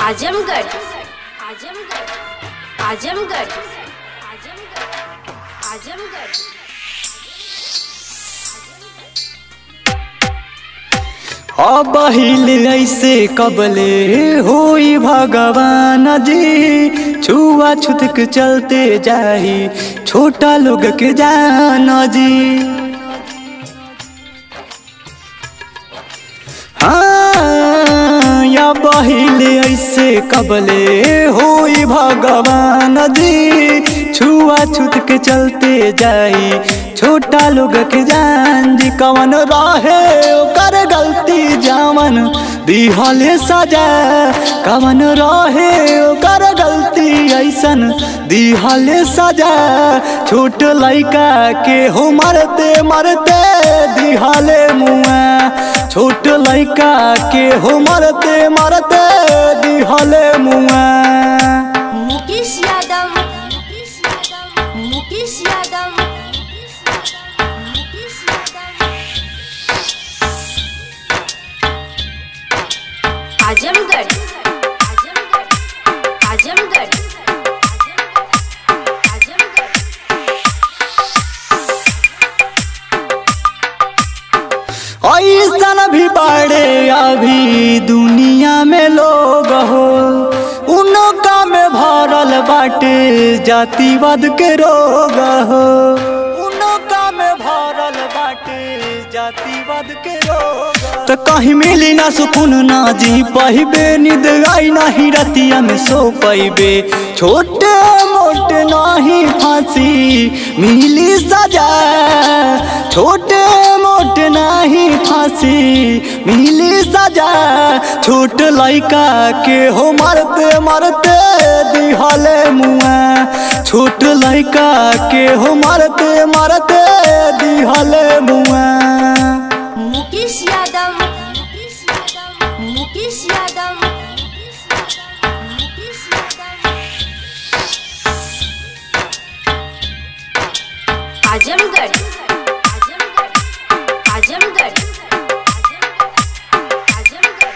आजमगढ़ आजमगढ़ आजमगढ़ आजमगढ़ आजमगढ़ अब ऐसे कबले होई भगवान जी छुआ छुतक चलते जाही छोटा लोग के जान जी हाँ या बहिले ऐसे कबले होई भगवान जी छुआ छुत के चलते जाई छोटा लोग के जान जी कवन रहे ओकर गलती जावन दिहले सजा कवन रहे ओकर गलती ऐसन दिहले सजा छोट लइका के हो मरते मरते दिहले मुआ छोट लइका के हो मरते मरते दिहले मुआ मुकेश यादव मुकेश यादव मुकेश यादव मुकेश यादव आजमगढ़ आजमगढ़ आजमगढ़ आजमगढ़ ऐसन भी बड़े अभी दुनिया में लोग हो उनका में भरल बाटे जातिवाद के रोग हो उनका में भरल बाटे जातिवाद के रोग तो कहीं मिली ना सुकून ना जी पहिबे नींद आई नहीं रतिया में सो पैबे छोटे मोटे नहीं फांसी मिली सजा छोटे मोटे नहीं फांसी मिली सजा छोट लइका के हो मरते मरते दिहले मुआ छोट लइका के हो मरते मरते दिहले मुआ मुकेश यादव मुकेश यादव मुकेश यादव मुकेश यादव आजमगढ़ आजमगढ़ आजमगढ़ आजमगढ़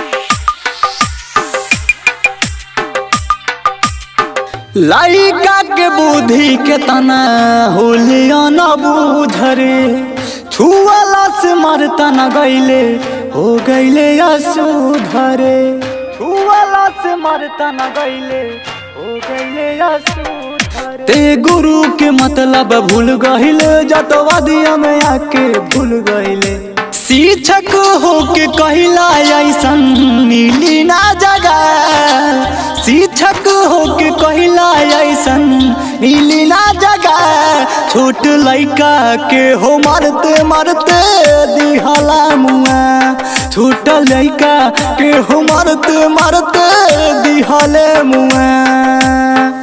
लइका के बुद्धि के तना होलिया न बुझरे छुअला से मरता न गईले हो गईले असुधरे छुअला से मरता न गईले हो गईले असुधरे ते गुरु के मतलब भूल गईले जतवादिया में आके भूल गईले शिक्षक होके कहिला ऐसन मिली ना जगह शिक्षक होके कहिला ऐसन मिली ना जगह छोट लइका के हो मरते मरते दिहला मुआ छोट लइका के हो मरते मरते दिहले मुआ